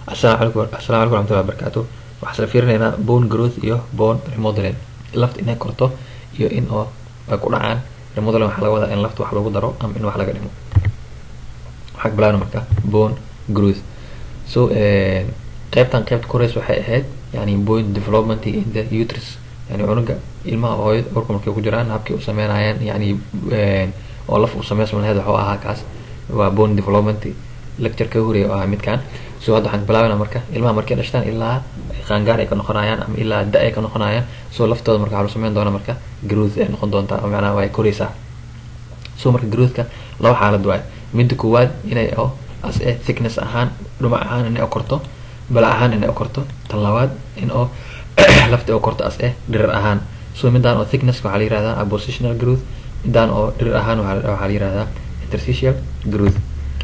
asalaamu calaykum assalaamu calaykum waraxmatullahi wabarakaatu waxaan isla fiirinaynaa bone growth iyo bone remodeling lafta inay korto iyo in oo ay ku dhacaan remodeling waxaa laga wadaa in lafta wax lagu daro ama in wax laga dhimo waxaa bilaabna marka bone growth so qaybtan qaybta koreys waxay ahayd yani bone development in the uterus yani cunuga ilmaha hooyada urka markay ku jiraan habkay u sameynayaan yani oo laf u sameysma laheyd waxuu ahaa kaas waa bone development lecture ka horeeya oo ahaa midkan so hadda waxaan bilaabana marka ilmaha markay dhashtaan ilaa qaangaar ay ka noqonayaan ama ilaa da ay ka noqonayaan so laftooda marka waxaa lagu sameyn doona marka growth ay noqon doontaa oo macnaha way koreysaa so marka growthka laba xaalad waaye midda koowaad inay oo as e thickness ahaan dhumac ahaan inay korto bala ahaan inay korto tan labaad in oo lafta oo korto as e dhirir ahaan so midaan oo thickness waxaa la yirahdaa positional growth midaan oo dhirir ahaan waxaa la yirahdaa interstitial growth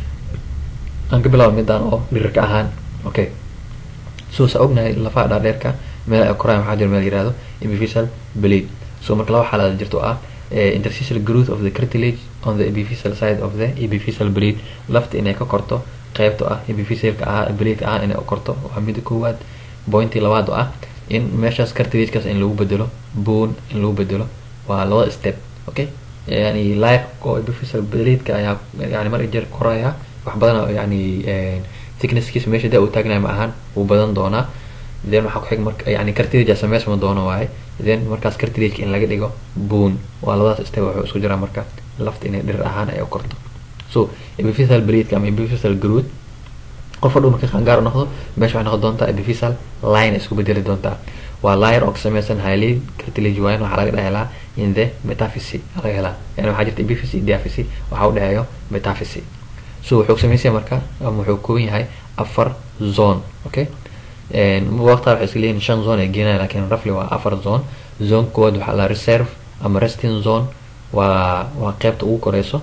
aan ka bilaabo midaan oo dhirirka ahaan okay so saa ognahay lafaha dhaadheerka meel ay koraan waxaa jira meel yirahdo epiphyseal blade so marka laba xaalad jirto ah interstitial growth of the cartilage on the epiphyseal side of the epiphyseal blade lafta inay ka korto qaybta ah epiphysealka ah blade ah inay korto waa mida koowaad pointii labaad oo ah in meeshaas cartilagekaas in lagu bedelo bone in lagu bedelo waa labada step okay yani life oo epiphyseal blade-ka ayaa yani mar jeer koraya wax badan yani thicknesskiisa meesha daa uu taagnaya ma ahaan wuu badan doonaa then waxaa ku xig marka yani cartilage sameysma doono waaye then markaas cartilageka in laga dhigo bone waa labadaas step wuxuu isku jiraa marka lafta inay dhirir ahaan ay u korto so epiphyseal blade ama epiphyseal growth qof hadhow marka qaangaar noqdo meesha waxay noqon doontaa epiphyseal line ay isku bedeli doontaa waa layer oo ka sameysan hyalin cartilage waayan waxaa laga dhehelaa in the metaphysi laga helaa yani waxaa jirta epiphysi diaphysi waxaa u dhexeeyo metaphysi so wuxuu sameysaya marka ama wuxuu kooban yahay afar zone okay waqtaa waxay iska leeyihin shan zone ay geenaya lakin roughly waa afar zone zone koowaad waxaa la reserve ama resting zone waa waa qeybta ugu koreyso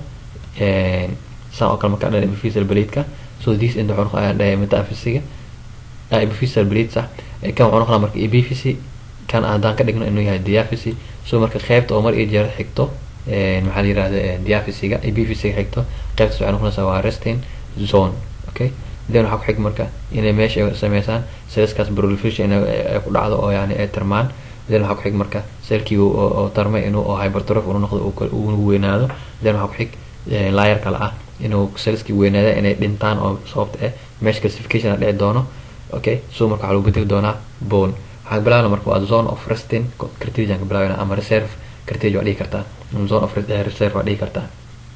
saan oo kale markaa dhan epiphyseal blade-ka so this inta wuxuu noqonaya dhahay metaphysiga epiphyseal blade sax kan wuxuu noqonaya marka epiphysi kan haddaan ka dhigno inuu yahay diaphysi so marka qeybta oo mar iyo jeer xigto maxaa la yirahda diaphysiga epiphysiga xigto qeybtaas waxay noqonaysaa waa resting zone okay then waxaa ku xig marka inay meesha ay sameysaan selskaas proliferation ay ku dhacdo oo yani ay tarmaan then waxaa ku xig marka selkii oo tarmay inuu oo hypertrophy uu noqdo uu weynaado then waxaa ku xig layer kale ah inuu selskii weynaada inay dhintaan oo sababta eh meesha calcification a dhici doono okay so marka waxaa lagu bedeli doonaa bone waxaa bilaabna marka waa zone of resting cartilage aan ka bilaabana ama reserve cartilage waa dhihi kartaa zone of reserve waa dhihi kartaa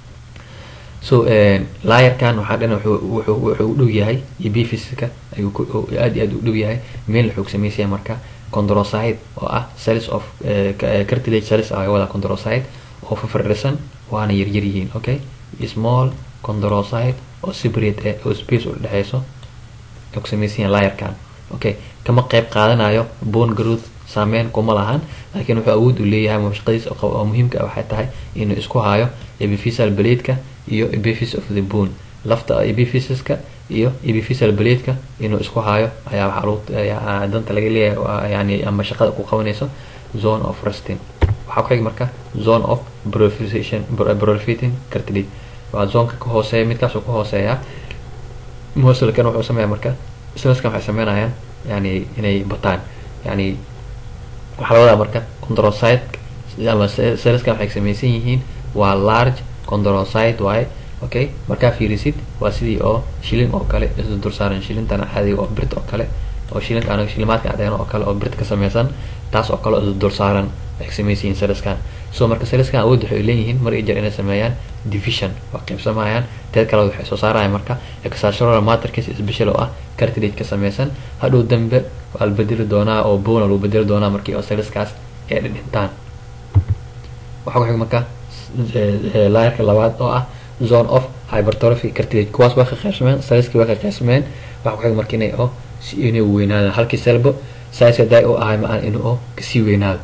so layerkan waxaa dhan wuxuu u dhow yahay epiphysiska ayuu aad iyo aad u dhow yahay meel wuxuu sameysaya marka condrocyte oo ah cells of cartilage cells ah wada condrocyte oo fafarisan waana yaryar yihiin okay small condrocyte oo separate oo space u dhexeyso ay ku sameysayaan layerkan okay kama qeyb qaadanayo bone growth saameyn kuma lahan laakiin wuxuu awood u leeyahay shaqadiis oo muhiimka waxay tahay inuu isku hayo epiphyseal blade-ka iyo epiphysis of the bone lafta epiphysiska iyo epiphyseal blade-ka inuu isku hayo ayaa waxaa lagu danta laga leeyahay yani ama shaqada ku qabanayso zone of resting waxaa ku xig marka zone of proliferation proliferating cartilage waa zonka ka hooseeya midkaasoo ka hooseeya moselkan wuxuu sameeya marka selskan waxay sameynayaan yani inay bataan yani waxaa la wadaa marka condrocyte ama selskan waxay sameysan yihiin waa large condrocyte waaye okay markaa fiirisid waa sidii oo shilin oo kale isla dulsaaran shilintan caadiga oo birt oo kale oo shilinka anaga shilimaadka cadeen oo kale oo birt ka sameysan taas oo kale oo isla dulsaaran waxay sameysan yihiin selskan so marka selskan awood waxay leeyihiin mar iyo jeer inay sameeyaan division waa qaybsamayaan teed kale waxay soo saarayaan marka extracellular matrix special oo ah cartilage ka sameysan hadhow dambe waa la bedeli doonaa oo bone lagu bedeli doonaa markii oo selskaas ay dhintaan waxaa ku xig marka layerka labaad oo ah zone of hypertrophy cartilage kuwaas waa ka qaybsameen selskii waa ka qaybsameen waxaa ku xig marka inay oo inay weynaadaan halkii selbo size daa u ahay ma aan inuu oo kasii weynaado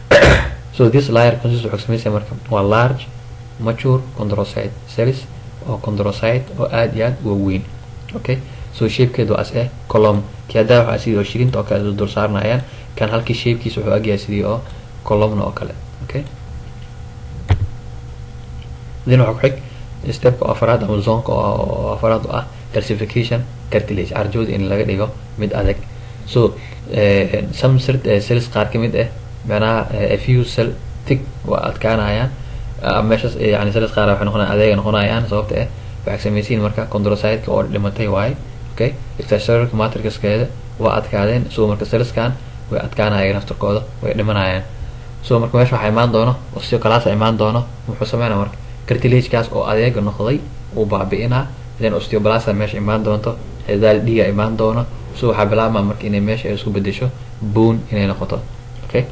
so this layer consist wuxuu sameysaya marka waa large mature condrocyte cells oo condrocyte oo aad iyo aad uga weyn okay so shapekeedu as eh column kii haddaa waxaa sidii oo shilinta oo kale dul saaranayaan kan halkii shapekiisa wuxuu agyahay sidii oo columna oo kale okay then waxaa ku xig stepka afaraad ama zonka oo afaraad oo ah calcification cartilage arjooda in laga dhigo mid adag so some cells qaar ka mid ah macnaha a few cell tig waa adkaanayaan meeshas yani cells qaar waxay noqonayaan adeega noqonayaan sababta ah waxay samaysiin marka chondrocyte oo dhimatay waaye okay extracellular matrixkeeda waa adkaadeen so marka cellskan way adkaanayaan naftarkooda way dhimanayaan so marka meesha waxaa imaan doono osteoclass imaan doono muxuu sameynaa marka cartilagekaas oo adeega noqday uu baabi'inaa then osteoblasta meesha imaan doonto cidaal dhiiga imaan doono so waxaa bilaabmaa marka inay meesha ay isku bedesho bone inay noqoto okay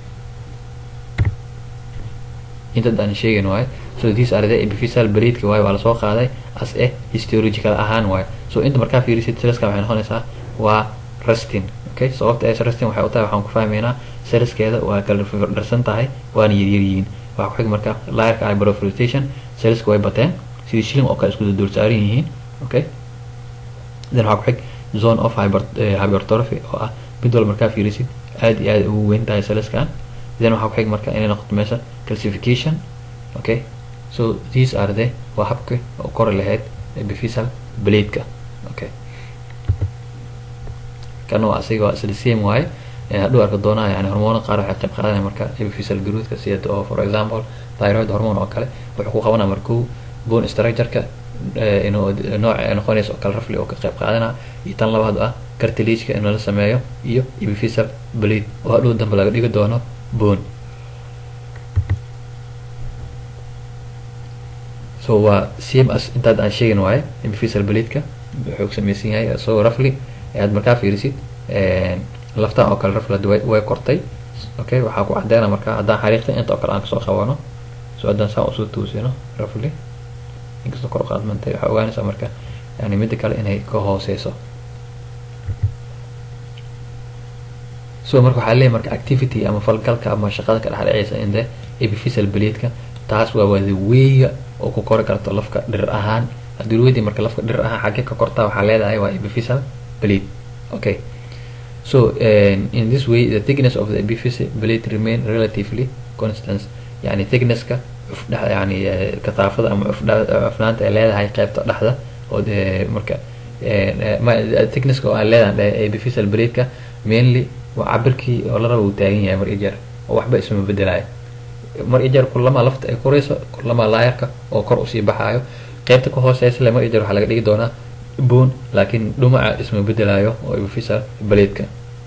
inta aan sheegin waayo so these are the epiphyseal bleedka waayo waa lasoo qaaday as a histological ahaan waayo so inta markaa fiirisid selska waxay noqonaysaa waa resting okay sababta ay resting waxay u tahay waxaan ku fahmaynaa selskeeda waa kala firdharsan tahay waana yaryaryihiin waxaa ku xig marka laarka hyperfiltration selska way bateen sidii shilling oo kale isku dul saaran yihiin okay then waxaa ku xig zone of hyper hypertrophy oo ah mid walba markaa fiirisid aad iyo aad ugu weyn tahay selskan then waxaa ku xig marka inay noqoto meesha calcification okay so these are the waa habka oo kori lahayd epiphyseal bladeka okay kan waa asiga waa isla same waaye hadhow arka doonaa yani hormoona qaar waxay qayb qaadanaya marka epiphyseal growthka sida oo for example thyroid hormone oo kale wuxuu ku qabanaya markuu bone structureka inuu nooc ay noqonaysa oo kale rafli oo ka qayb qaadana iyo tan labaad ah cartilageka in lala sameeyo iyo epiphyseal blade oo hadhow dambe laga dhigi doono bone so waa same as intaad aan sheegin waaye epiphyseal bladeka wuxuu samaysan yahay isagoo rafli aad markaa fiirisid laftan oo kale rafli hadda way way kortay okay waxaa ku caddeena marka haddaan xariiqta inta oo kale aan kasoo qabano so haddaan saan usoo tuusino rafli inkastoo kor uqaadmantay waxaa ogaanaysaa marka yani midda kale inay ka hooseyso so marka waxaa leeyahy marka activity ama falgalka ama shaqada ka dhexdheceysa in the epiphyseal bladeka taas waa wada weeya oo ku kori karto lafka dhir ahaan haddii weydii marka lafka dhir ahaan xagge ka kortaa waxaa leedahay waa epiphyseal blade okay so um, in this way the thickness of the epiphyseal blade remain relatively constant yani thicknesska yani kataafada ama cufnaanta ay leedahay qeybta dhexda oo marka thicknesska oo aan leedahay epiphyseal bladeka mainly waa cabirkii oo la raba uu taagan yahay mar ijeer oo waxba isma bedelayo mar ijeer kulama lafta ay korayso kulama laayarka oo kor usii baxaayo qeybta ka hooseysa le mar ijeer waxaa laga dhigi doonaa bone laakiin dhumaca isma bedelayo oo epiphyseal bladeka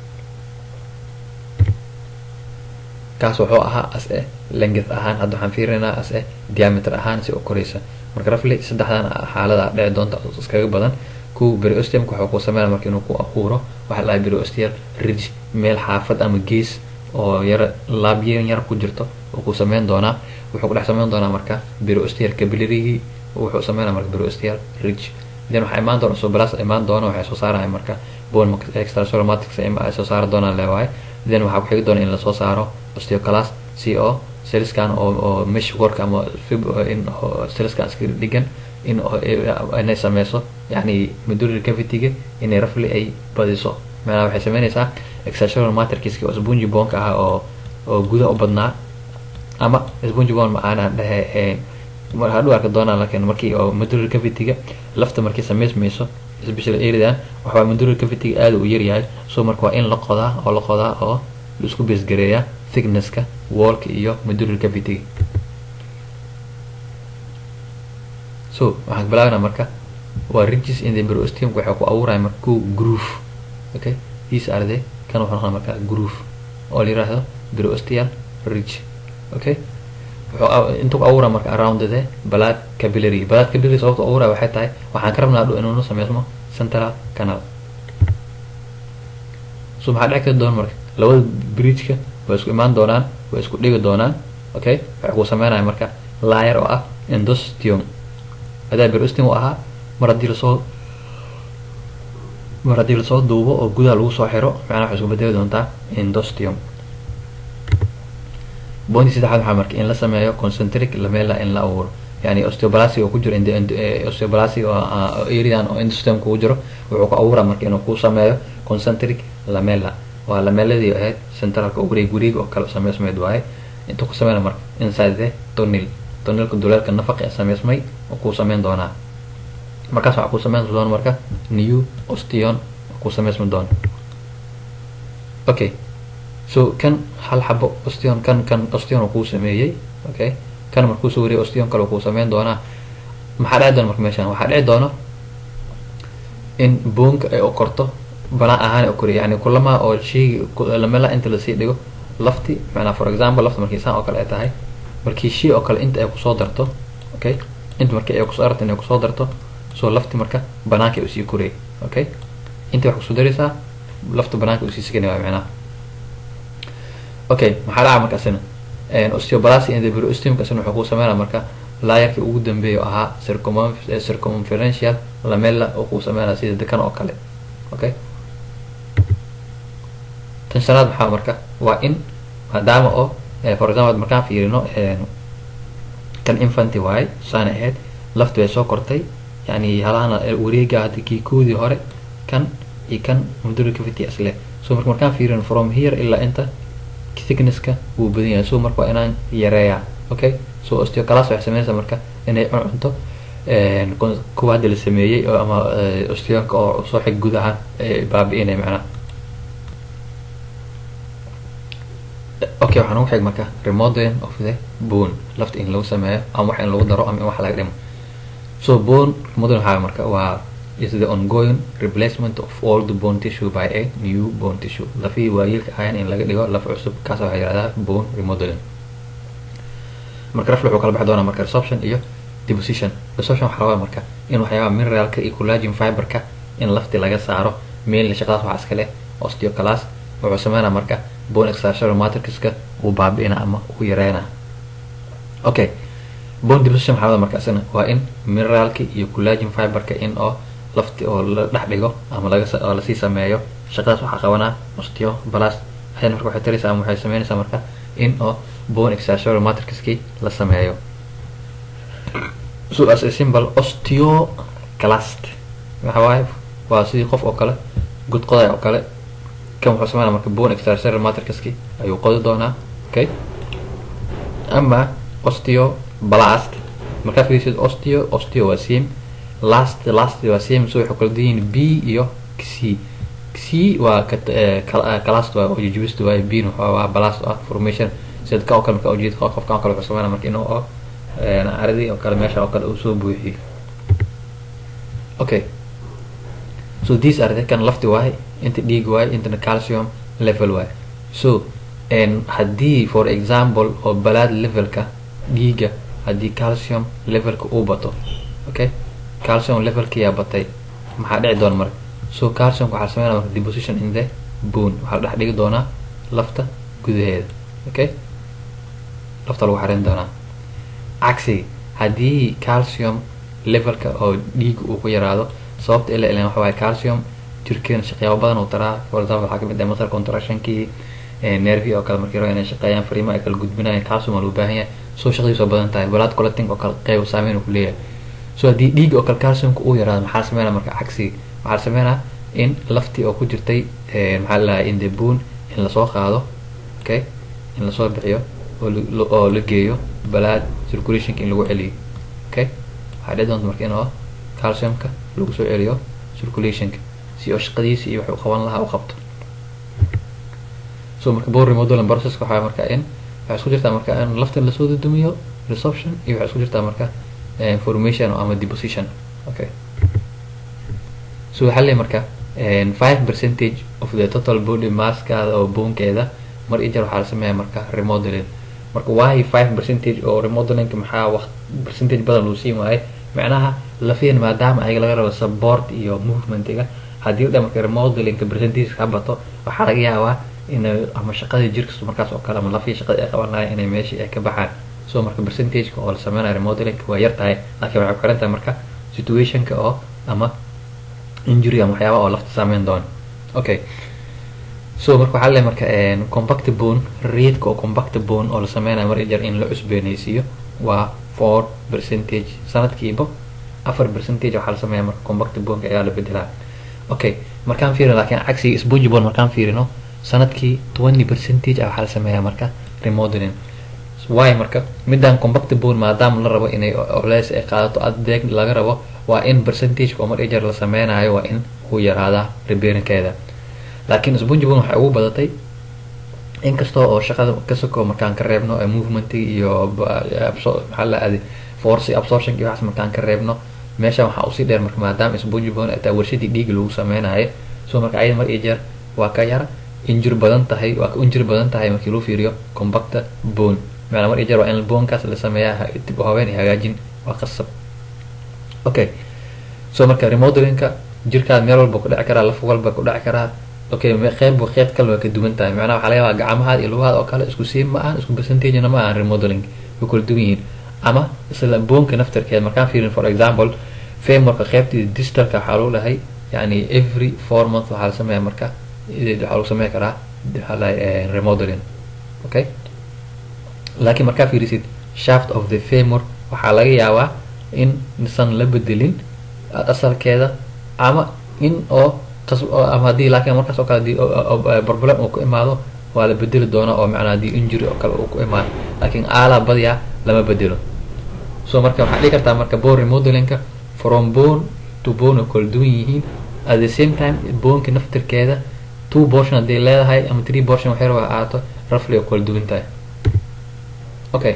kaas wuxuu ahaa as e length ahaan hadda waxaan fiirinaynaa as e diameter ahaan si u koraysa marka rafli saddexdan xaalada dhici doonta iskaga badan ku beriostiumka wuxuu ku sameynaya marka inuu ku abuuro waxaa lahay beriostial ridge meel xaafad ama gees oo yara laabyen yar ku jirto oo ku sameyn doonaa wuxuu ku dhex sameyn doonaa marka beriostial capillarygii wuxuu sameynaya marka beriostial ridge then waxaa imaan doona sobalas imaan doona waxay soo saaraya marka bone extracellular matrix ay soo saari doonaan leewahay then waxaa ku xigi doona in lasoo saaro osteoclass si oo cellskan oo oo mesh work ama fib in cellskan iska dhigan in inay sameyso yani medullary cavity-ga inay rafli ay badiso maanaa waxay sameynaysaa extracellular matrixki oo spongy bonka ah oo oo guda u badnaa ama spongy bone macaana dhehe hadhow arka doonaa laakiin markii oo medullary cavity-ga lafta markii sameysmayso especially areadan waxaa medullary cavity-ga aada u yaryahay so marka waa in la qodaa oo la qodaa oo la isku beesgareeyaa thicknesska wallka iyo medullary cavity-ga so waxaan bilaabana marka waa ridges in the periosteum waxay ku abuuraya marka ko groove okay these are the kan wuxuu noqonaa marka groove oo la yiraahdo periosteal ridge okay wuxuu inta ku abuura marka around the blood capillary blood capillary sababta abuura waxay tahay waxaan ka rabnaa dhow inuu sameysmo central canal so maxaa dhici kari doona marka labada bridgeka way isku imaan doonaan way isku dhigi doonaan okay waxay ku sameynaya marka layer oo ah endosteum hadaa periosteum u ahaa mar haddii lasoo mar haddii lasoo duubo oo gudaha lagu soo xiro macnaha waxay isku bedeli doontaa endosteum bondi saddexaad waxaa marka in la sameeyo concentric lamela in la abuuro yani osteoblastic oo ku jiro osteoblastic oo areadan oo endosteum kugu jiro wuxuu ku abuuraa marka inuu ku sameeyo concentric lamela waa lameladii ahayd centralka wareeg wareeg oo kale sameysmeyd waaye intuu ku sameyna marka inside the tunnel tunnelka duleelka nafaqa ee sameysmay oo kuu sameyn doonaa markaas waxaa ku sameyn doona marka new ostion ku samaysmi doona okay so kan hal xabo ostion kan kan ostion kuu sameeyey okay kan markuu soo wariyay ostion kale kuu sameyn doonaa maxaa dhici doona marka meeshan waxaa dhici doona in boonka ay okorto banaan ahaan okoriy yani kulama oo sheygi lamela inta lasii dhigo lafti macnaa for example lafta markii saan oo kale ay tahay markii shey oo kale inta ay kusoo darto okay inta markii ay kusoo darto inay kusoo darto so lafti marka banaanka ay usii korayay okay inta wax kusoo daraysaa lafta banaanka usii siganaya macnaha okay maxaa dhaca marka asina osteobalasi in the periosteum asina wuxuu ku sameynaya marka laayarkii ugu dambeeya ahaa circumferential lamella oo kuu sameynaya sida dekan oo kale okay tan shanaad maxaa marka waa in maadaama oo for example markaan fiirino kan infanty waaye saana ahayd lafti way soo kortay yani halahana wareega hadda kii koodii hore kan iyo kan medullary cavity isle so marka markaan fiirino from here ilaa inta thicknesska wuu badan yahay so marka waa inaan yareeyaa okay so osteoclass waxay sameynaysaa marka inay cunto kuwa hadda la sameeyey oo ama osteonka oo soo xig guud ahaan baabi-inay macnaha okay waxaan ugu xig marka remodeling of the bone lafta in lagu sameeyo ama wax in lagu daro ama in wax laga dhimo so bone remodeling waxaa marka waa is the ongoing replacement of all the bone tissue by a new bone tissue lafihii waayeelka ahayn in laga dhigo laf cusub kaas waxaa yihahdaa bone remodeling marka rafle wuxuu kala baxi doonaa marka resorption iyo deposition resorption waxaa rabaa marka in waxyaabaha mineralka iyo collagen fiberka in lafti laga saaro mainly shaqadaas waxaa iska leh osteoclass wuxuu sameynaa marka bone extracellular matrixka uu baabi'ina ama uu yareynaa okay bone deposition waxaa marka isna waa in mineralki iyo collagen fiberka in oo lafti oo la dhex dhigo ama laga oo lasii sameeyo shaqadaas waxaa qabanaa osteoblast waxayna marka waxay taraysaa ama waxay sameynaysaa marka in oo bone extracellular matrixkii la sameeyo so as a symbol osteoclast waxa waaye waa sidii qof oo kale god qoday oo kale kan wuxuu sameynaa marka bone extracellular matrixkii ayuu qodi doonaa okay ama osteoblast markaa fiirisid osteo osteo waa same last last waa same so waxay kala duwan b iyo c c waa calast waa oo jujubista waaye b waa blast ah formation sida ka oo kale marka ujeed qofkan oo kale wuxuu sameynaa marka inuu oo aridii oo kale meesha oo kale uu soo buuxiyo okay so these are the kan lafti waaye inta dhiig waaye intana calcium level waaye so haddii for example oo balaad levelka dhiiga haddii calcium levelka uu bato okay calcium levelka yaa batay maxaa dhici doona marka so calciumka waxaa sameynaa marka deposition in the bone waxaa la dhex dhigi doonaa lafta gudaheeda okay lafta lagu xarin doonaa cagsiga haddii calcium levelka oo dhiiga uu ku yaraado sababta ila ilan waxa waaye calcium jirkeena shaqyaabo badan uu taraa for example waxaa kamid ah muscle contractionkii nervi oo kale markii rabo inay shaqeeyaan fariimo ay kala gudbinayaan calcium waa loo baahan yahay so shaqadiisu waa badan tahay blood collecting oo kale qeyb saameyn uu ku leeyahay so haddii dhiig oo kale calciumka uu yaraado maxaa sameynaa marka cagsiga waxaa sameynaa in laftii oo ku jirtay maxaa la in the bone in lasoo qaado okay in lasoo bixiyo oo la geeyo blood circulationka in lagu celiyo okay waxaa dhici doonta marka in oo calciumka lagu soo celiyo circulationka si oo shaqadiisa iyo wuxuu qaban lahaa u qabto so marka bone remodeling processka waxaa marka in waxay isku jirtaa marka in lafta lasoo dudumiyo resorption iyo waxay isku jirtaa marka formation ama deposition okay so waxaa leeyahay marka five percentage of the total body masskaada oo boonkeeda mar iyo jeer waxaa la sameeyaa marka remodeling marka why five percentage oo remodelingka maxaa waq percentage badan loo siin waaye macnaha lafiyan maadaama ayaga laga rabo support iyo movementiga haddii dha marka remodelingka percentage ka bato waxaa laga yaabaa in ama shaqadii jirkasta markaas oo kale ama lafiya shaqadii ay qaban lahayn inay meeshii ay ka baxaan so marka percentageka oo la sameynayo remodelingka waa yar tahay laakiin waxay ku xiran tahay marka situationka oo ama injury ama waxyaaba oo lafta saameyn doona okay so marka waxaa leeyahay marka compact bone reedka oo compact bone oo la sameynayo mar jar in la cusbeenaysiiyo waa four percentage sanadkiiba afar percentage waxaa la sameeyaa marka compact boneka ayaa la bedelaa okay markaan fiirino laakiin cagsiga spongy bone markaan fiirino sanadkii twenty percentage ah waxaa la sameeyaa marka remodeling why marka midaan compact bone maadaama la rabo inay culeys ay qaadato adeeg laga rabo waa in percentage oo mar iyo jeer la sameynayo waa in uu yaraadaa repairinkeeda laakiin spongy bone waxay ugu badatay inkastoo oo shaqada kasoko markaan ka reebno movement iyo maxaa la aaday force absorption iyo waxaas markaan ka reebno meesha waxaa usii dheer marka maadaama spongy bone ay tahay warshadii dhiiga lagu sameynayo so marka ayada mar iyo jeer waa ka yara injur badan tahay waa ka injur badan tahay markii loo fiiriyo compacta bone macnaa mar iyo jeer waa in bonekaas la sameeyaa dib u haween iyo hagaajin waa qasab okay so marka remodelinka jirkaad meel walba ku dhici karaa laf walba ku dhici karaa okay qeyb qeyb kale waa ka duwan tahay macnaha waxaa laga yaabaa gacmahaad iyo lugahaad oo kale isku sii ma ahan isku percentagena ma ahan remodeling way kala duwan yihiin ama isla boonka naftarkeeda markaan fiirin for example frameworka qeybtii digitalka waxaa lagu dhahay yani every four month waxaa la sameeya marka waxaa lagu sameyn karaa waxaa lahay remodeling okay laakiin markaa fiirisid shaft of the famor waxaa laga yaabaa in san la bedelin asalkeeda ama in oo ama haddii laakiin markaas oo kale hadii problem uu ku imaado waa la bedeli doonaa oo macnaa haddii injury oo kale uu ku imaado laakiin aalaa badiyaa lama bedelo so marka waxaa dhihi kartaa marka bone remodelinka from bone to bone oo kala duwan yihiin at the same time boneka naftirkeeda two portion haddii leedahay ama three portion waxyar waa ahaato roughly oo kala duwan tahay okay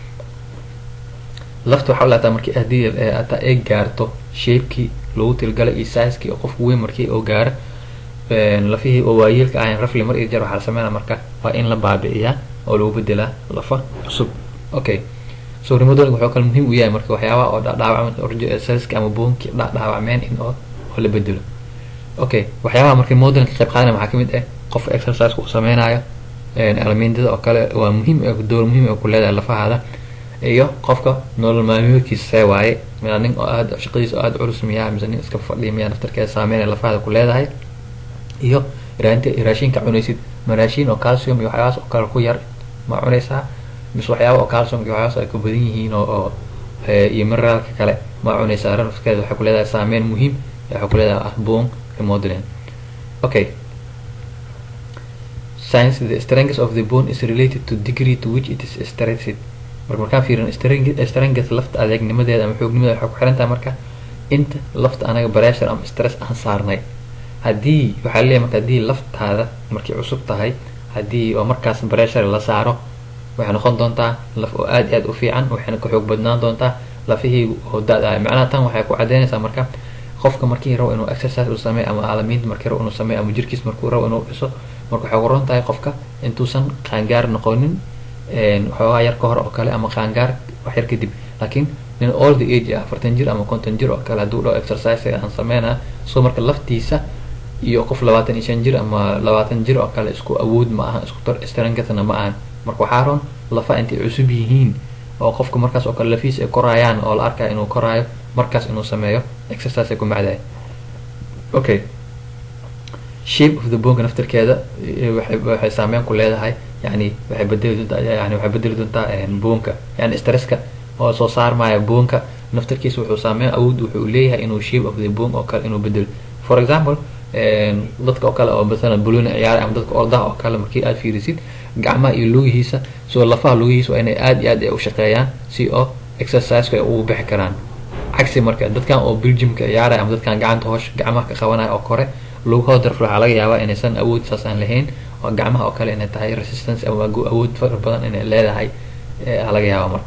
lafta waxaa laataa markii haddii ataa ay gaarto shapekii lagu tilgalay iyo sizekii oo qofku weyn markii oo gaaro lafihii oo waayeelka ahayn rafli mar iyo jeer waxaa la sameynaa marka waa in la baabi'iyaa oo lagu bedelaa lafa cusub okay so remodeling wuxuu kale muhiim u yahay marka waxyaabaha oo dhaawacmeen selska ama boonkii dhaawacmeen in oo oo la bedelo okay waxyaabaha marka remodeling ka qayb qaadanaya waxaa kamid ah qof exercise uu sameynayo elemendada oo kale waa muhiim door muhiim ay ku leedahay lafahaada iyo qofka nolol maalmeedkiisa see waaye miyaa nin oo aad shaqadiisa oo aad culus miyaa mise nin iska fadhiya miyaa naftarkeeda saameynaya lafahaada ku leedahay iyo raashinka cunaysid ma raashin oo calcium iyo waxyaabahaas oo kale ku yar ma cunaysaa mise waxyaaba oo calcium iyo waxyaabahaas ay ku badan yihiin oo oo iyo mineraalka kale ma cunaysaa naftarkeeda waxay ku leedahay saameyn muhiim waxay ku leedahay ah bone remodeling okay science the strength of the bone is related to degree to which it is stressed marka markaan fiirin strength lafta adeegnimadeeda ama xoognimadeeda waxay ku xiran tahay marka inta lafta anaga pressure ama stress aan saarnay haddii waxaa leeyahay marka haddii laftaada markay cusub tahay haddii oo markaas pressure la saaro waxay noqon doontaa laf oo aad iyo aad u fiican waxayna ka xoog badnaan doontaa lafihii oo da- ah macnaha tan waxay ku cadeynaysaa marka qofka markii rabo inuu exercise uu sameeyo ama aalamiinta markii rabo inuu sameeyo ama jirkiis markuu rabo inuu dhiso marka waxay ugu tahay qofka intuusan qaangaar noqonin waxoogaa yar ka hor oo kale ama qaangaar wax yar kadib laakiin nin all the age ah afartan jir ama konton jir oo kale hadduu dhaho exercise aan sameynaa so marka laftiisa iyo qof labaatan iyo shan jir ama labaatan jir oo kale isku awood ma aha isku tar strengthna ma ahan marka waxaa roon lafa intay cusub yihiin oo qofka markaas oo kale lafiis ay korayaan oo la arkaya inuu koraayo markaas inuu sameeyo exercise ay ku macdahay okay shape of the bonka naftirkeeda waxay saameyn ku leedahay yani waxay bedeli doontaa yani waxay bedeli doontaa boonka yani stresska oo soo saarmaya boonka naftirkiisa wuxuu saameyn awood wuxuu leeyahay inuu shape of the bone oo kale inuu bedelo for example dadka oo kale oo masalan buluna ciyaaray ama dadka ordaha oo kale markii aad fiirisid gacmaha iyo lugihiisa soo lafaha lugihiisa waa inay aad iyo aad u shaqeeyaan si oo exerciseka ay ugu bixi karaan cagsi marka dadkan oo belgiumka ciyaaray ama dadkan gacanta hoosh gacmaha ka qabanaya oo kore lugahooda darf waxaa laga yaabaa inaysan awood saas aan lahayn oo gacmaha oo kale inay tahay resistance ama awood fara badan inay leedahay laga yaaba marka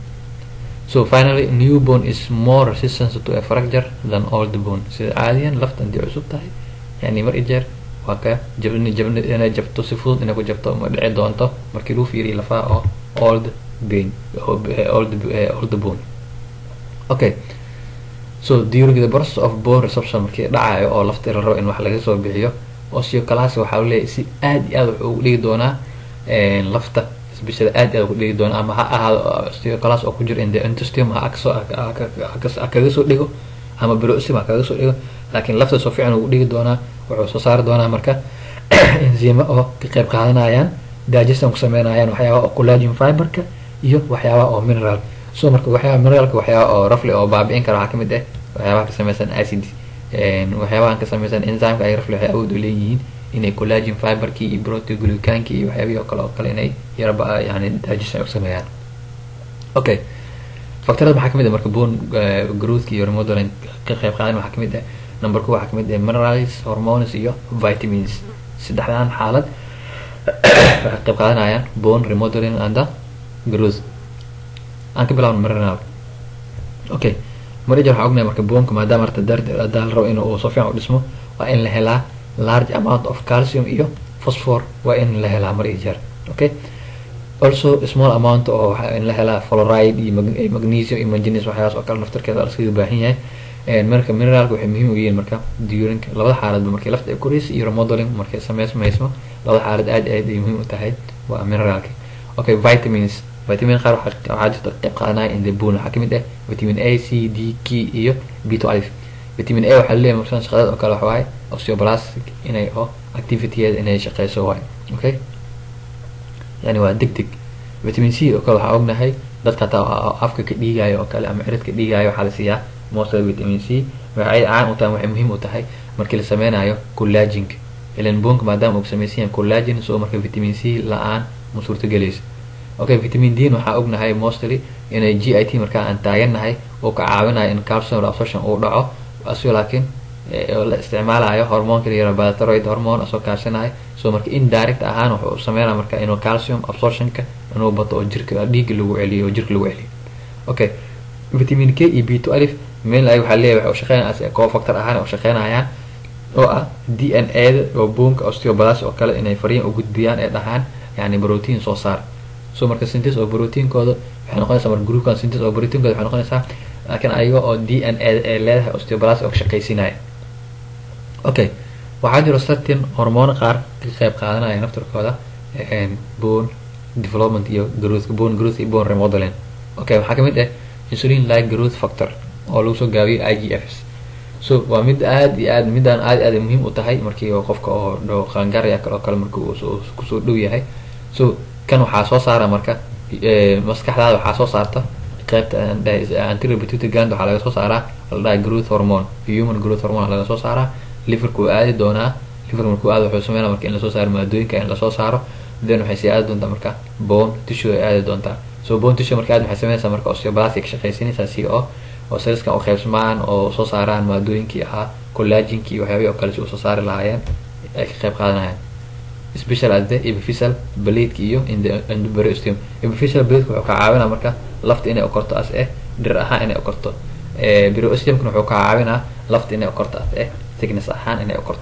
so finally new bone is more resistant to a fracture than old bone sida caadiyan lafta hadii cusub tahay yani mar ijeer waa ka jabni jabni inay jabto si fudud inay ku jabto ma dhici doonto markii lagu fiiriyo lafaha oo old bone old old bone okay so during the process of bone resorption markii dhacayo oo lafta la rabo in wax laga soo bixiyo osteoclasis waxaa leeyahay si aad iyo aad wuxuu ugu dhigi doonaa lafta isbishada aad iyo aad ugu dhigi doonaa ama ha ahaado osteoclasis oo ku jira in the intestine ha kasoo kaga soo dhigo ama brosum ha kaga soo dhigo laakiin lafta soo fiican ugu dhigi doonaa wuxuu soo saari doonaa marka enzima oo ka qayb qaadanayaan digestion ku sameynayaan waxyaabaha oo collagen fiberka iyo waxyaabaha oo mineral so marka waxyaabaha mineralka waxyaabaha oo rafli oo baabi'in kara waxaa kamid ah waxyaabaha ka sameysan acid waxyaabahan ka sameysan enzymeka ay rafli waxay awood u leeyihiin inay collagen fiberkii iyo protein glucankii iyo waxyaabihii oo kale oo kale inay yaraba yani digestion u sameeyaan okay factorada maxaa kamid ah marka bone growthka iyo remodeling ka qayb qaadan waxaa kamid ah number two waxaa kamid ah minerals hormones iyo vitamins saddexdan xaalad waxay qayb qaadanayaan bone remodeling and growth aan ka bilaabno mineral okay manager waxaa ognahay marka bonka maadaama arta hadaa la rabo in uu soo fiican u dhismo waa in la helaa large amount of calcium iyo phosphor waa in la helaa mar iyo jeer okay also small amount oo in la helaa fluoride iyo magnesium iyo manganese waxyaas oo kale naftarkeeda laskaga baahan yahay marka mineralka waxay muhiim u yihiin marka during labada xaaladba markay lafta ay koraysa iyo remodeling markay sameysmayso labada xaalad aad aad ay muhiim u tahay waa mineralka okay vitamins vitamin qaar waxaa jirta qayb qaadanaya in the bone waxaa kamid ah vitamin a c d k iyo b twelve vitamin a waxaa leeyahay marsan shaqadeed oo kale waxa waaye osteoblastic inay oo activityada inay shaqeyso waaye okay yani waa deg deg vitamin c oo kale waxaa ognahay dadka hataa afka ka dhiigayo oo kale ama ciridka dhiigayo waxaa la siiyaa mostly vitamin c waxay caan u tahay waxay muhiim u tahay markii la sameynayo collagenka ilan boonka maadaama uu samaysan yahay collagen so marka vitamin c la-aan ma suurtagelayso okay vitamin d waxaa ognahay mostly inay g i t markaa aan taagannahay oo ka caawinayo in calcium absorption uu dhaco asio laakiin la isticmaalayo hormoonka layara balatoroid hormone asoo kaashanayo so marka indirect ahaan wuxuu sameynaya marka inuu calcium absorptionka inuu bato oo jirka dhiigga lagu celiyo oo jirka lagu celiyo okay vitamin k iyo b two alif meel ay waxaa leeyahay waxay ushaqeynaya cofactor ahaan u shaqeynayaan oo ah d n a da oo boonka osteobalas oo kale inay fariin u gudbiyaan ee dhahaan yani protein soo saar so marka syntes oo proteinkooda waxay noqonaysaa marka groupkan syntes oo proteinkooda waxay noqonaysaa laakiin ayaga oo d n a ee leedahay osteobalas oo shaqaysinaya okay waxaa jiro certain hormoon qaar ka qayb qaadanaya naftarkooda bone development iyo growth bone growth iyo bone remodeling okay waxaa kamid ah insulin like growth factor oo lagu soo gaabiyo i g fs so waa mid aad iyo aad midaan aad aad muhiim u tahay markii qofka oo dhow qaangaaraya kale oo kale markii uu kusoo dhow yahay so kan waxaa soo saara marka maskaxdaada waxaa soo saarta qaybta anterior pituitary gland waxaa laga soo saaraa la dhahay growth hormone human growth hormone laga soo saaraa liverka uu aadi doonaa liverka markuu aado wuxuu sameynaa marka in lasoo saaro maadooyinka in lasoo saaro then waxay sii aadi doontaa marka bone tissue ay aadi doontaa so bone tissue marka aad waxay sameynaysaa marka osteoblastic shaqaysinaysaa si oo oo saliskan u qaybsamaan oo soo saaraan maadooyinkii ahaa collaginkii iyo waxyaabihi oo kale si usoo saari lahaayeen ay ka qayb qaadanayaan special as the epiphyseal blade iyo in the endoperiosteum epiphyseal blade wuxuu ka caawinaa marka lafta inay ukorto as eh dhir ahaan inay ukorto periosteumkuna wuxuu ka caawinaa lafta inay ukorto as eh thickness ahaan inay ukorto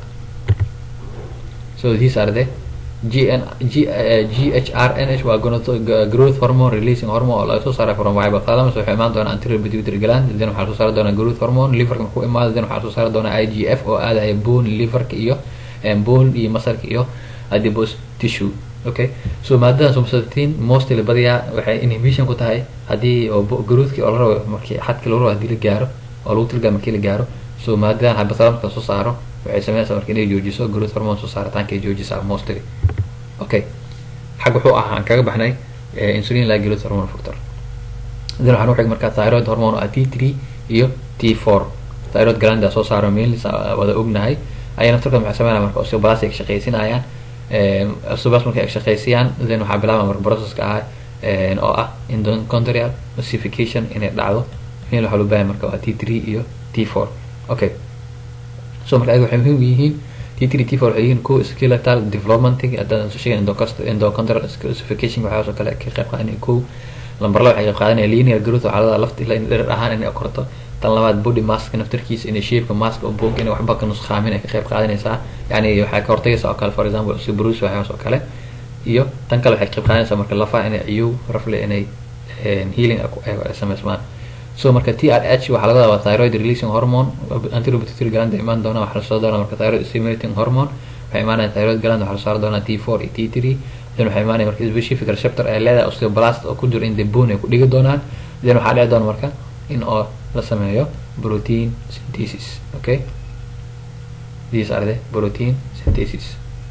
so these are the GN, G, uh, GHRNH waa growth hormone releasing hormone oo laga soo saaray from hypothalamus wuxuu imaan doonaa anterior pituitary gland then waxaa soo saari doonaa growth hormone liverka markuu imaado then waxaa soo saari doonaa IGF oo aadaya bone liverka iyo bone iyo masarka iyo adipose tissue okay so maadadan somsatin mostly badiyaa waxay inhibition ku tahay haddii oo growthki oo la rabo markii xadki lagu rabo hadii la gaaro oo lagu tilgaa markii la gaaro so maadadan hypothalamuska soo saaro waxay sameynaysaa marka inay joojiso growth hormone soo saaritaanka ay joojisaa mostly okay xag wuxuu ahaa aan kaga baxnay insulin like growth hormone factor then waxaan uxig markaa thyroid hormone ah t three iyo t four thyroid glandaa soo saaro mainlis wada ognahay ayaa naftarkooda maxay sameynaya marka osteoblas ay shaqaysinayaan osteoblas markay shaqaysiyaan then waxaa bilaabaya marka processka ah oo ah endochondrial ossification inay dhacdo mail waxaa loo baahaya marka waa t three iyo t four okay so marka ayaga waxay muhiim u yihiin t three t four waxay yihiin ko skeletal developmenting haddaan soo sheegay endochondrial ossification waxaas oo kale ka qayb qaadanaya ko lambar laba waxay qayb qaadanaya linear growth waxaa ladaa lafta ilaa in dherer ahaan inay korto tan labaad body maska naftarkiisa inay shapeka maska oo boog inay waxba ka nuskhaamin ay ka qayb qaadanaysaa yani waxay ka hortagaysaa oo kale for example osteoporosis waxyaas oo kale iyo tan kale waxay ka qayb qaadanaysaa marka lafaha inay ciyow rafle inay healing ay sameysmaan so marka t r h waxaa laga wadaa thyroid releasing hormone anterior pituitary gland imaan doona waxaa lasoo doonaa marka thyroid stimulating hormone waxay imaanaya thyroid gland waxaa lasoo doonaa t four iyo t three then waxay imaanaya marka specific receptor ay leedahay osteoblast oo ku jiro in the bone ay ku dhigi doonaan then waxaa dhici doona marka in oo la sameeyo protein synthesis okay these are the protein synthesis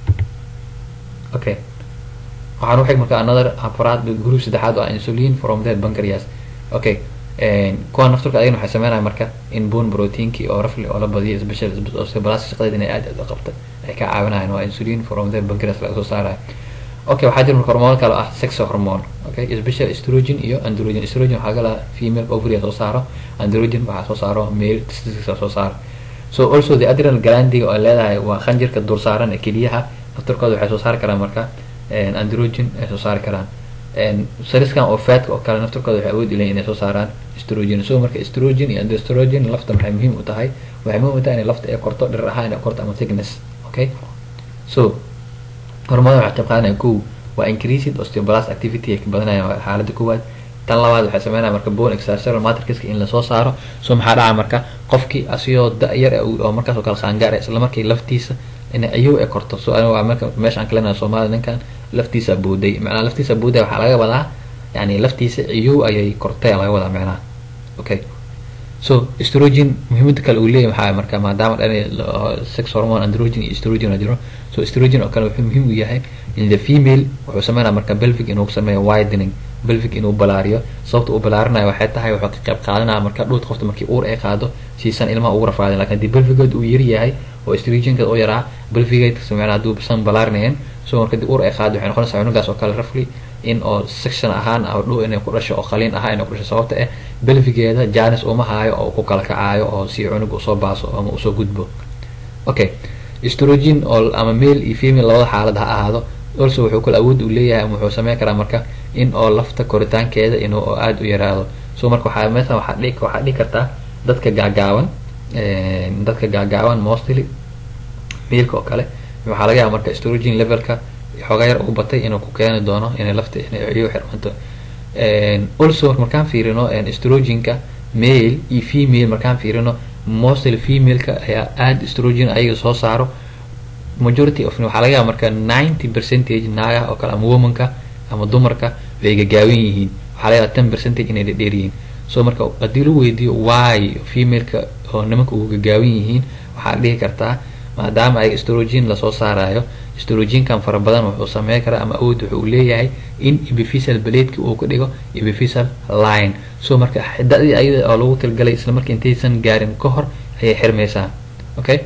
okay waxaan uxig marka another afraad group saddexaad oo ah insulin from the pancreas okay kuwa nafturka ayagana waxay sameynaya marka in bone proteinkii oo rafli oo la badiyo special osteoblastic shaqadeed inay aad aad u qabta ay ka caawinayaan waa insulin from the pancreas laga soo saarayo okay waxaa jira marka hormoon kale oo ah sex hormone okay special estrogen iyo androgen estrogen waxaa galaa female ovary soo saaro androgen waxaa soo saaro male testicles soo saaro so also the adrenal glandiga oo leedahay waa khanjirka dul saaran ee keliyaha naftarkooda waxay soo saari karaan marka androgen ay soo saari karaan sariskan oo fatka oo kale naftarkooda waxay awood ileeyihin inay soo saaraan estrogen so marka estrogen iyo androgen lafta maxay muhiim u tahay waxay muhiim u tahay inay lafta ay korto dhirar ahaan inay korto ama thickness okay so hormada waxay qayb qaadanaya kow waa increased osteoblast activity ay ka badanayaan xaaladda koowaad tan labaad waxay sameynaya marka bone extracellular matrixka in lasoo saaro so maxaa dhaca marka qofkii asigoo da-yar oo markaas oo kale qaangaar isla markii laftiisa in ayuu ay korto so aniga waa marka meesha aan kaleenayo soomaalida ninkan laftiisa booday macnaha laftiisa booday waxaa laga wadaa yani laftiisa ciyow ayay kortay laga wadaa macnaha okay so estrogen muhiimada kale uu leeyahay maxaa marka maadaama dhan sex hormone androgen iyo estrogen la jiro so estrogen oo kale wuxuu muhiim u yahay in the female wuxuu sameynaya marka belvic inuu sameeyo widening belvic inuu balaariyo sababta uu balaarinayo waxay tahay wuxuu ka qayb qaadanaya marka dhuut qofta markii uur ay qaado siisan ilmaha ugu rafaadin lakin haddii belvigood uu yar yahay oo estrogenka u yaraa belvigayd sameyna hadduu san balaarinayeen so marka dii uur ay qaado waxay noqonaysaa cunugaas oo kale rafli in oo section ahaan dhu inay ku dhasho oo qaliin ahaan inay ku dhasho sababta eh belvigeeda janis uma haayo oo ku kala kacaayo oo si cunug usoo baaso ama usoo gudbo okay estrogen oo ama male iyo female labada xaalad ha ahaado also wuxuu kale awood u leeyahay ama wuxuu sameyn karaa marka in oo lafta koritaankeeda inuu oo aada u yaraado so marka waxaa meeshan waxaa dhihi waxaa dhihi kartaa dadka gaagaaban dadka gaagaaban mostly meelka oo kale waxaa laga yaaba marka estrogen levelka xoogaa yar ugu batay inuu ku keeni doono inay lafta inay ciyo xirmanto also markaan fiirino estrogenka male iyo female markaan fiirino mostly femaleka ayaa aada estrogen ayaga soo saaro majority of waxaa laga yaaba marka ninety percentage naagaha oo kale ama womanka ama dumarka way gagaaban yihiin waxaa laga yaaba ten percentage inay dhedheer yihiin so marka haddii lagu weydiiyo why femaleka oo nimanka ugu gagaaban yihiin waxaad dhihi kartaa maadaama ay estrogen lasoo saarayo estrogenkan fara badan wuxuu sameyn karaa ama awood wuxuu leeyahay in epiphyseal bladeki uu ka dhigo epiphyseal line so marka xidadii ayada oo lagu talgalay isla marka intaysan gaarin ka hor ayay xirmaysaa okay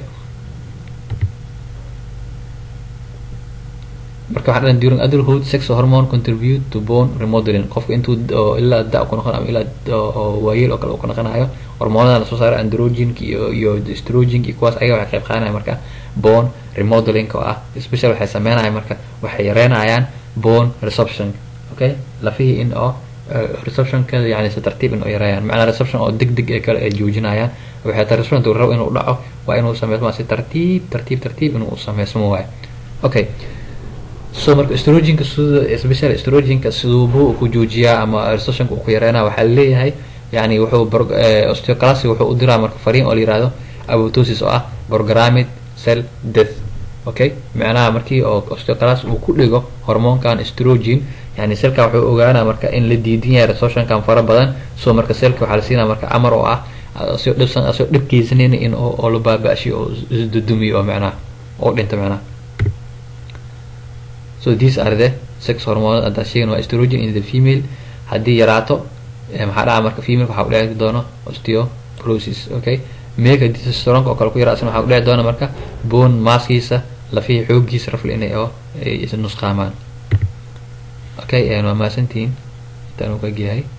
marka waxaa dhan during adulthood sex hormone contribute to bone remodeling qofka intuu ilaa da ku noqon ama ilaa waayeel oo kale uu ka noqonayo hormoonada lasoo saaro androgenka iyo iyo estrogenka iyo kuwaas ayaga waxay qayb qaadanaya marka bone remodeling oo ah special waxay sameynaya marka waxay yareynayaan bone resorption okay lafihii in oo resorptionka yani si tartiib in oo yareeyaan macnaa resorption oo deg deg ee kale ay joojinayaan waxay tahay resorption tuu rabo inuu dhaco waa inuu sameysmaa si tartiib tartiib tartiib inuu sameysmo waayo okay so marka estrogenka sida special estrogenka siduubu ku joojiyaa ama resorptionka uu ku yareynaya waxaa leeyahay yani wuxuu osteoclasy wuxuu u diraa marka fariin oo la yihahdo abotosis oo ah programmed cell death okay macnaha markii oo osteoclass uu ku dhigo hormoonkan estrogen yani selka wuxuu ogaanaa marka in la diidan yahay resorptionkan fara badan so marka selka waxaa la siinaya marka amar oo ah asoo dhibsan asoo dhibkeysanayna in oo la baaba-ashiyo oo isdudumiyo oo macnaha oo dhinta macnaha so these are the sex hormone haddaa sheegan waa estrogen in the female haddii yaraato maxaa dhaca marka female waxaa udheci doono osteoporosis okay mega testosteronka oo kale ku yaraasna waxaa udheci doona marka bone maskiisa lafihii xoogiisa rafli inay oo ay nusqaamaan okay waa mahadsantihiin intaan uu ka egyahay